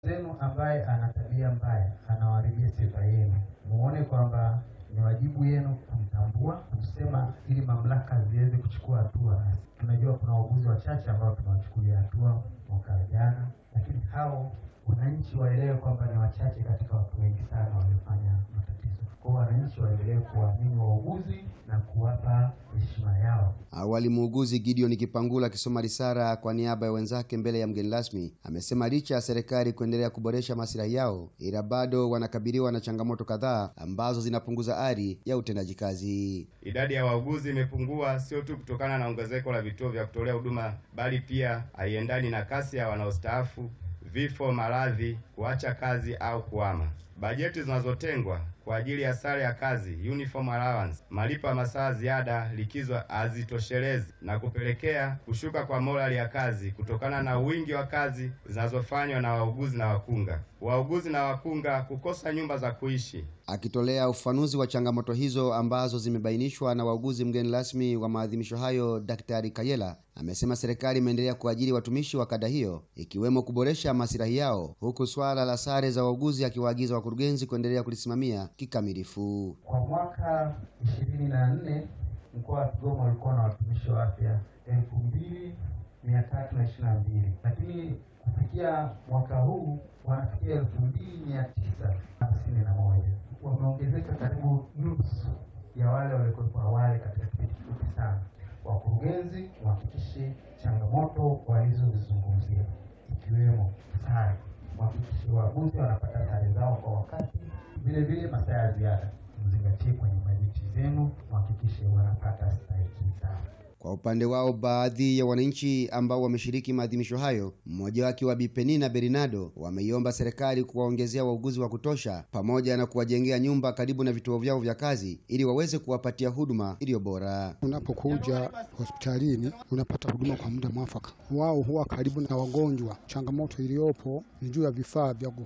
zenu ambaye ana tabia mbaya anawaharibia sifa yenu, muone kwamba ni wajibu yenu kumtambua, kusema ili mamlaka ziweze kuchukua hatua. Tunajua kuna wauguzi wachache ambao tunawachukulia hatua mwaka jana, lakini hao wananchi waelewe kwamba ni wachache katika watu wengi sana waliofanya matatizo. Kwa hiyo wananchi waendelee kuwaamini wauguzi na kuwapa heshima yao. Awali muuguzi Gideon Kipangula akisoma risala kwa niaba ya wenzake mbele ya mgeni rasmi amesema licha ya serikali kuendelea kuboresha maslahi yao, ila bado wanakabiliwa na changamoto kadhaa ambazo zinapunguza ari ya utendaji kazi. Idadi ya wauguzi imepungua sio tu kutokana na ongezeko la vituo vya kutolea huduma, bali pia haiendani na kasi ya wanaostaafu, vifo, maradhi, kuacha kazi au kuhama. Bajeti zinazotengwa kwa ajili ya sare ya kazi, uniform allowance, malipo ya masaa ziada, likizo hazitoshelezi na kupelekea kushuka kwa morali ya kazi kutokana na wingi wa kazi zinazofanywa na wauguzi na wakunga. Wauguzi na wakunga kukosa nyumba za kuishi. Akitolea ufafanuzi wa changamoto hizo ambazo zimebainishwa na wauguzi, mgeni rasmi wa maadhimisho hayo Daktari Kayela amesema serikali imeendelea kuajiri watumishi wa kada hiyo ikiwemo kuboresha masilahi yao, huku swala la sare za wauguzi akiwaagiza wakurugenzi kuendelea kulisimamia kikamilifu. Kwa mwaka ishirini na nne mkoa wa Kigoma ulikuwa na watumishi wa afya elfu mbili mia tatu na ishirini na mbili lakini kufikia mwaka huu wanafikia elfu mbili mia tisa hamsini na moja wameongezeka karibu nusu ya wale waliokuwepo awali katika kipindi kifupi sana. Wakurugenzi wahakikishe changamoto walizozizungumzia ikiwemo sare, wahakikishe wauguzi wanapata sare zao kwa wakati, vile vile masaa ya ziada mzingatie kwenye bajeti zenu, wahakikishe wanapata stahiki zao. Kwa upande wao baadhi ya wananchi ambao wameshiriki maadhimisho hayo, mmoja wake wa Bi Penina Bernardo, wameiomba serikali kuwaongezea wauguzi wa kutosha pamoja na kuwajengea nyumba karibu na vituo vyao vya kazi ili waweze kuwapatia huduma iliyo bora. Unapokuja hospitalini unapata huduma kwa muda mwafaka. Wao huwa karibu na wagonjwa. Changamoto iliyopo ni juu ya vifaa vya